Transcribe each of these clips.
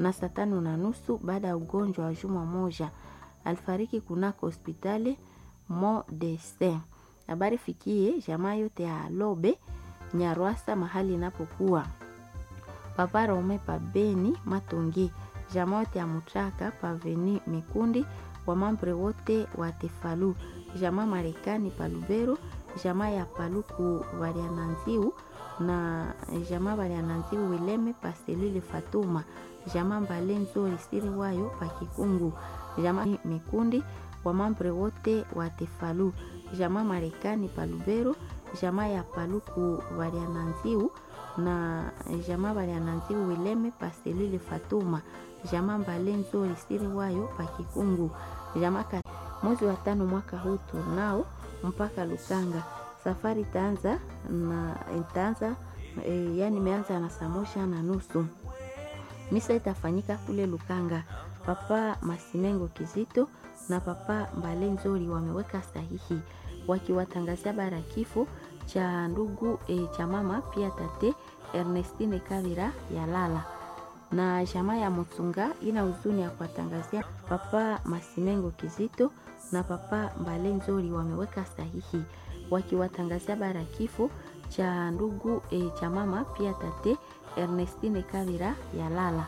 na saa tano na nusu baada ya ugonjwa wa juma moja. Alifariki kunako hospitali Modeste. Habari fikie jamaa yote ya Lobe Nyarwasa mahali inapokuwa Papa Rome pa Beni Matongi, jamaa yote ya Mutraka paveni Mikundi, wamambre wote wa Tefalu, jamaa Marekani pa Lubero, jamaa ya Paluku Variananziu na jamaa Variananziu Wileme pa Selile Fatuma, jamaa Mbale Nzori siri wayo pa Kikungu, jamaa Mikundi, wamambre wote wa Tefalu, jamaa Marekani pa Lubero, jamaa ya Paluku Variananziu na jamaa Variananziu Wileme pa Selile Fatuma, jamaa Mbale Nzori siri wayo pa Kikungu, jamaa mwezi wa tano mwaka huu tunao mpaka Lukanga. Safari itaanza na itaanza e, yani imeanza na saa moja na nusu. Misa itafanyika kule Lukanga. Papa Masimengo Kizito na Papa Mbale Nzori wameweka sahihi wakiwatangazia bara kifo cha ndugu e, cha mama pia tate Ernestine Kavira ya lala na jamaa ya Mutsunga ina huzuni ya kuwatangazia Papa Masimengo Kizito na Papa Mbale Nzori wameweka sahihi wakiwatangazia bara kifo cha ndugu e, cha mama pia tate Ernestine Kavira ya lala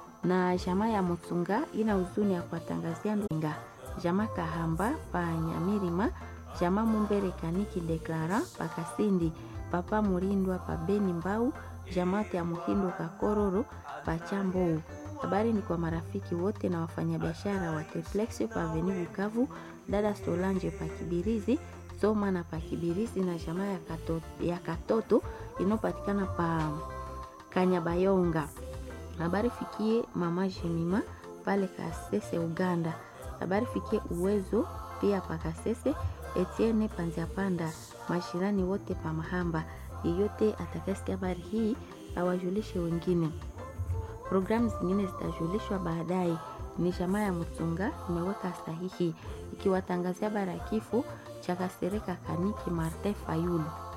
na jamaa ya Mutsunga ina huzuni ya kuwatangazia ndunga jamaa Kahamba pa Nyamirima jamaa Mumbere Kaniki Deklara pa Kasindi Papa Murindwa pa Beni Mbau jamaa ya Muhindo Kakororo pa Chambou. Habari ni kwa marafiki wote na wafanyabiashara wa Triplex pa Avenue Bukavu, dada Solange pa Kibirizi, Soma na pa Kibirizi na jamaa ya Katoto, ya Katoto inayopatikana pa Kanyabayonga. Habari fikie mama Jemima pale Kasese Uganda. Habari fikie uwezo pia pa Kasese Etienne Panziapanda, mashirani wote pa Mahamba. Yeyote atakayesikia habari hii awajulishe wengine. Programu zingine zitajulishwa baadaye. Ni jamaa ya Mutsunga imeweka sahihi ikiwatangazia bara kifo cha Kasereka Kaniki Martin Fayulu.